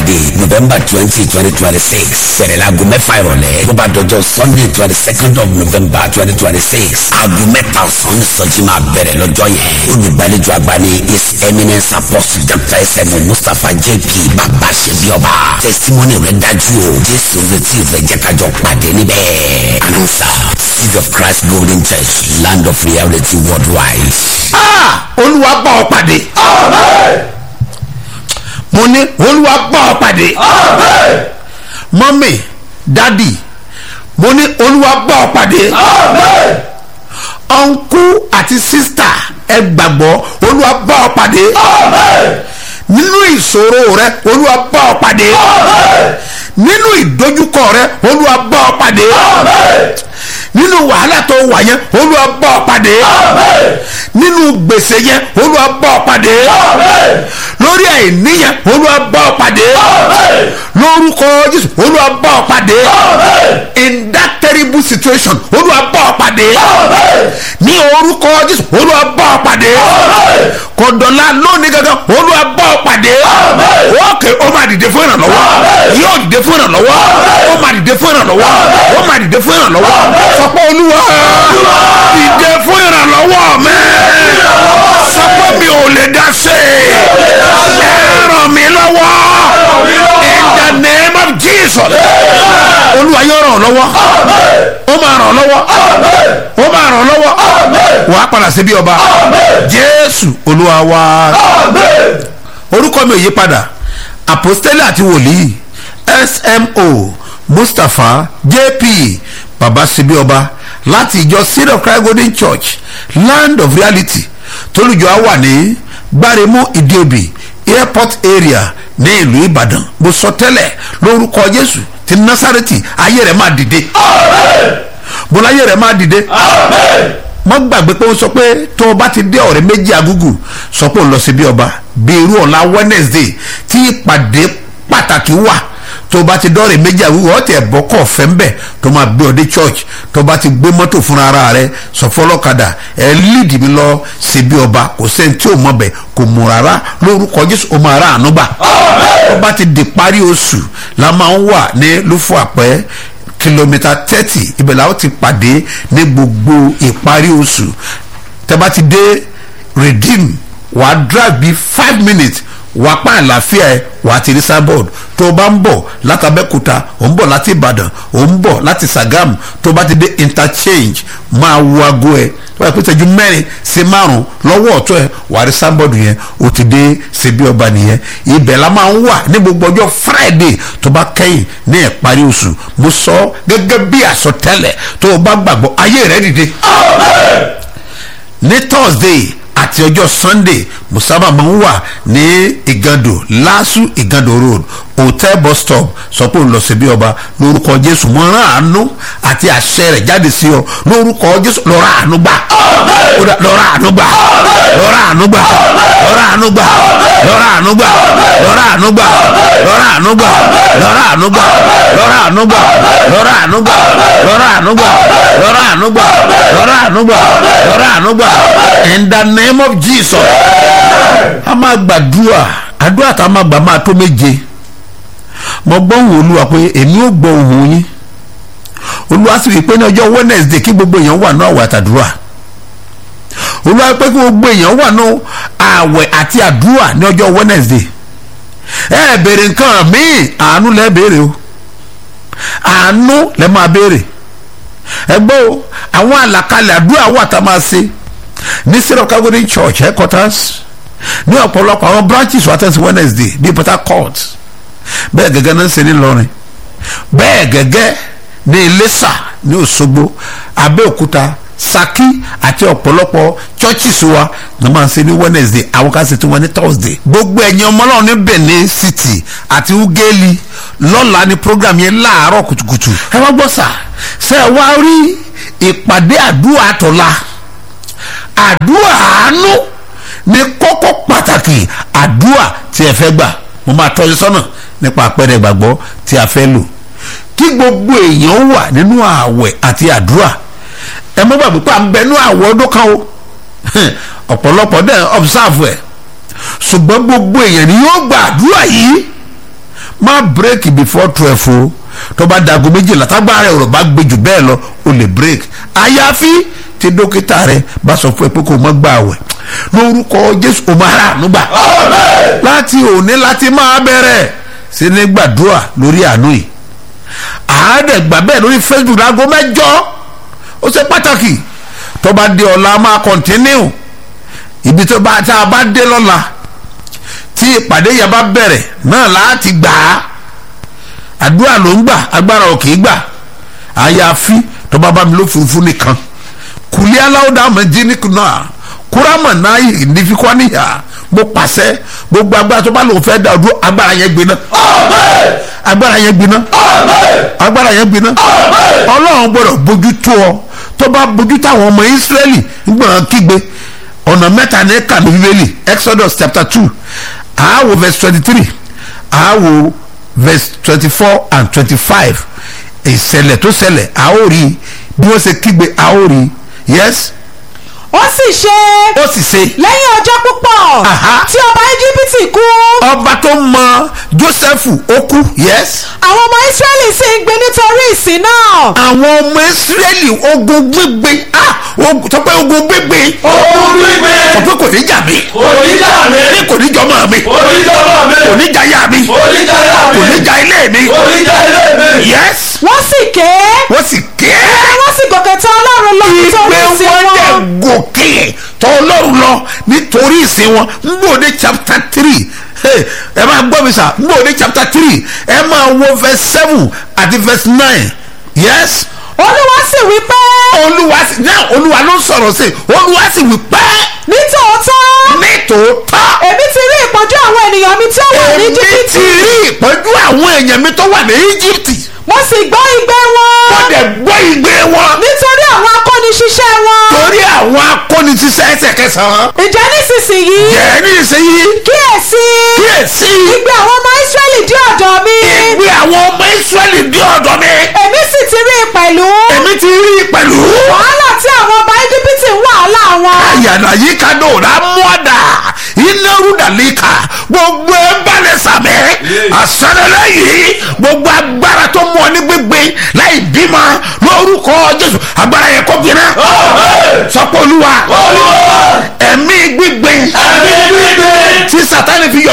friday november twenty twenty twenty six bẹ̀rẹ̀ láago mẹ́fà ìrọ̀lẹ́ tó bá dọjọ́ sunday twenty second of november twenty twenty six aago mẹ́ta ọ̀sán ní sọ́jí máa bẹ̀rẹ̀ lọ́jọ́ yẹn olùgbàlejò àgbà ní his eminence apostle dr sm mustapha jp bàbá ṣebí ọba testimony rẹ̀ dájú o jésù retí rẹ̀ jẹ́ kájọ pàdé níbẹ̀ announcer seed of christ golden church land of reality worldwide. Ah! olúwa bá ọ pàdé. mo ní olúwa bá ọ pàdé. mọ́mì dádì mo ní olúwa bá ọ pàdé. ọ̀nkú àti sísítà ẹ gbàgbọ́ olúwa bá ọ pàdé. nínú ìṣòro rẹ olúwa bá ọ pàdé. nínú ìdojúkọ rẹ olúwa bá ọ pàdé. nínú wàhálà tó wà yẹn olúwa bá ọ pàdé. nínú gbèsè yẹn olúwa bá ọ pàdé. lórí àìní yẹn olúwa bá ọ pàdé. lórúkọ jésù olúwa bá ọ pàdé. in that terrible situation olúwa bá ọ pàdé. ní orúkọ jésù olúwa bá ọ pàdé. kọ̀dọ̀lá lónìí gangan olúwa bá ọ pàdé. ókè ó máa dìde fún ìrànlọ́wọ́ yóò dìde fún ìrànlọ́wọ́ ó máa dìde fún ìrànlọ́wọ́ ó máa dìde fún ìrànlọ́wọ́ sọ pé olúwa dìde fún ìrànlọ́wọ́ mi sọ pé mi ò lè dá sí i ẹ ràn mí lọ́wọ́ in the name of jesus olúwa yóò ràn ọ́ lọ́wọ́ ó máa ràn ọ́ lọ́wọ́ ó máa ràn ọ́ lọ́wọ́ wàá padà sí bí ọba jésù olúwa wa orúkọ mi ò yí padà àpòstélì àti wòlíì smo mustapha jp baba síbí ọba láti ìjọ seed of christ golden church land of reality tólùjọ á wà ní gbáremú ìdíòbí airport area ní ìlú ìbàdàn mo sọ tẹ́lẹ̀ lórúkọ jésù ti násàrètì ayé rẹ̀ máa dìde mo láyé rẹ̀ máa dìde mo gbàgbé pé ó sọ pé tó o bá ti dé ọ̀rẹ́ méjì agúgù sọ pé ó lọ sí bí ọba bí irú ọ̀la wednesday tí ìpàdé pàtàkì wà tó o bá ti dọ́ọ̀rẹ́ méjì agúgù ọ̀tẹ̀ ẹ̀bọ́ kọ̀ fẹ́ ń bẹ̀ tó máa gbé ọ dé church tó o bá ti gbé mọ́tò fúnra ara rẹ sọ fọlọ́kadà ẹ líìdì mi lọ sí bí ọba kò sẹ́ni tí ò mọ̀ bẹ̀ kò mú rárá lórúkọ jésù ó máa rà àánú gbà tó bá ti di parí oṣù la máa ń wà ní lúfọ àpẹ́ kìlómítà thirty ibẹ̀ làwọn ti pàdé ní gbogbo ìparí oṣù tẹ́ bá ti dé redeem wàá drive bíi five minutes wàá pa àlàáfíà ẹ wàá ti rí sábọ̀d tó o bá ń bọ̀ látàbẹ́kúta ò ń bọ̀ láti ìbàdàn ò ń bọ̀ láti sàgámù tó o bá ti dé interchange máa wo aago ẹ tó bá pété ju mẹ́rin sí márùn lọ́wọ́ ọ̀tún ẹ wàá rí sábọ̀d yẹn o ti dé síbí ọba nìyẹn ibẹ̀ la máa ń wà ní gbogbo ọjọ́ friday tó bá kẹ́yìn ní ìparí oṣù mo sọ gẹ́gẹ́ bí àsọtẹ́lẹ̀ tó o bá gbàgbọ́ ayé rẹ dìde ní thursday àti ọjọ́ sunday musaba máa ń wà ní ìgàndò lásù ìgàndò road hotel bus stop sọ pé òun lọ sí bí ọba lórúkọ jésù mo rán àánú àti àṣẹ rẹ jáde sí ọ lórúkọ jésù lọ́ra àánú gbà lọ́ra àánú gbà lọ́ra àánú gbà lọ́ra àánú gbà lọ́ra àánú gbà lọ́ra àánú gbà lọ́ra àánú gbà lọ́ra àánú gbà lọ́ra àánú gbà lọ́ra àánú gbà lọ́ra àánú gbà lọ́ra àánú gbà lọ́ra àánú gbà lọ́ra àánú gbà in the name of jesus a máa gbàdúrà àdúrà tá a máa gbà máa tó méje mo gbọ́ ohùn olúwa pé èmi ò gbọ́ ohùn yín olúwa sì wí pé ní ọjọ́ wednesday kí gbogbo èèyàn wà ní àwẹ̀ àtàdúrà olúwa pé kí gbogbo èèyàn wà ní àwẹ̀ àti àdúrà ní ọjọ́ wednesday ẹ béèrè nǹkan míì àánú lẹ béèrè o àánú lẹ máa béèrè ẹ gbọ́ o àwọn àlàkalẹ̀ àdúrà wà tá a máa ṣe ní syrup calgary church headquarters ní ọ̀pọ̀lọpọ̀ àwọn branches wà tẹ̀sí wednesday ní port harcourt bẹ́ẹ̀ gẹ́gẹ́ náà ń ṣe ní lọ́rin bẹ́ẹ̀ gẹ́gẹ́ ní iléṣà ní òṣogbo abẹ́òkúta saki àti ọ̀pọ̀lọpọ̀ churches wa ní máa ń ṣe ní wednesday àwọn kan ṣe tí wọ́n ní thursday gbogbo ẹ̀yin ọmọ náà ní benin city àti ugeli lọ́la ní program yẹn láàárọ̀ kùtùkùtù ẹ wá gbọ́ sà ṣe ẹ wá rí ìpàdé àdúrà tọ̀la àdúrà àánú ní kókó pàtàkì àdúrà tí ẹ fẹ́ gbà mo máa tọ́jú sọ́nà nípa àpẹẹrẹ ìgbàgbọ́ tí a fẹ́ lò kí gbogbo èèyàn wà nínú ààwẹ̀ àti àdúrà ẹ mọ́ gbàgbé pé à ń bẹ nínú ààwẹ̀ ọdún kan o ọ̀pọ̀lọpọ̀ dẹ̀ observe ẹ̀ ṣùgbọ́n gbogbo èèyàn ni yóò gba àdúrà yìí má má break before twelve o tó bá dago méjìlá tágbára rẹ ọ̀rọ̀ bá gbé jù bẹ́ẹ̀ lọ o lè break àyàfi tí dókítà rẹ bá sọ fún ẹ pé kò mọ́ gbà wẹ̀ lórúkọ jésù o máa rà nígbà láti òní láti máa bẹ̀rẹ̀ sí ní gbàdúrà lórí àánú yìí àádẹ́gbà bẹ́ẹ̀ lórí facebook láago mẹ́jọ ó ṣe pàtàkì tó bá dé ọ̀la máa continue ibi tó bá tá a bá dé lọ́la tí ìpàdé yẹn bá bẹ̀rẹ̀ náà láti gbà á àdúrà ló ń gbà agbára ò kì í gbà àyàfi tó bá bá mi ló furuufú nìkan kùlí aláwòdà mẹjíníkù náà kúrámà náà ìdífikọ́ níyà mo pàṣẹ gbogbo agbára tó bá lòun fẹ́ dá ọdún agbára yẹn gbiná agbára yẹn gbiná agbára yẹn gbiná ọlọ́run gbọ́dọ̀ bójú tó ọ tó bá bójú tó àwọn ọmọ ìsírẹ́lì gbọ́dọ̀ kígbe ọ̀nà mẹ́ta ní kànú bíbélì exodus chapter two àáwò verse twenty three àáwò verse twenty four and twenty five ìṣẹ̀lẹ̀ tó ṣẹlẹ̀ àórí bí wọ́n ṣe kígbe àórí yes ó sì ṣe ó sì ṣe lẹ́yìn ọjọ́ púpọ̀ Aha. tí ọba íjíbítì kú ọba tó mọ jósẹ́fù ó kú yes àwọn ọmọ ísírẹ́lì sì ń gbé nítorí ìsìn náà àwọn ọmọ ìsírẹ́lì ogun gbígbé ah ogun- sọ pé ogun gbígbé ogun gbígbé sọ pé kò ní jà mí oníjà mi ní kò ní jọmọ mi oníjọba mi kò ní jà yá mi oníjàyà kò mi ní jà ilé mi oníjà ilé mi. yes wọ́n sì ké wọ́n sì ké wọ́n sì gòkè tọ̀ ọlọ́run lọ nítorí ìgbé ìsìn wọn dẹ̀ wọn gòkè tọ́ ọlọ́run lọ nítorí ìsìn wọn ń bò ní chapter three Hey, ẹ máa gbọ́ mi sà ń bò ní chapter three ẹ máa wo verse seven àti verse nine yes olúwa sì wí pé olúwa sì náà olúwa ló sọ̀rọ̀ sí i olúwa sì wí pé nítòótọ́ nítòótọ́ èmi ti rí ìpọ́njú àwọn ènìyàn mi tí ó wà ní èmi ti íjíbítì rí ìpọ́njú àwọn èèyàn mi tó wà ní íjíbítì mo sì gbọ́ igbe wọn wọ́n dẹ̀ gbọ́ ìgbé wọn nítorí àwọn akóniṣiṣẹ́ wọn torí àwọn akóniṣiṣẹ́ ẹsẹ̀ kẹsàn-án ìjẹ́ nísinsìnyí jẹ́ ní ìsinyìí kíyèsí kíyèsí igbe àwọn ọmọ ísírẹ́lì dé ọ̀dọ̀ mi ìgbé àwọn ọmọ ìsírẹ́lì dé ọ̀dọ̀ mi èmi sì ti rí i pẹ̀lú èmi ti rí i pẹ̀lú wàhálà tí àwọn ọba íjíbítì ń wàhálà wọn àyànà yìí ká dò rà mọ́dà iná rúdàlíkà gbogbo ẹ balẹ̀ sàmẹ́ àsọdọ̀lẹ́ yìí gbogbo agbára tó mú ọ ní gbígbé láì bímọ lórúkọ jésù agbára yẹn kó gbiná sọpọ̀ olúwa olúwa ẹ̀mí gbígbé ẹ̀mí gbígbé tí sátani fi yọ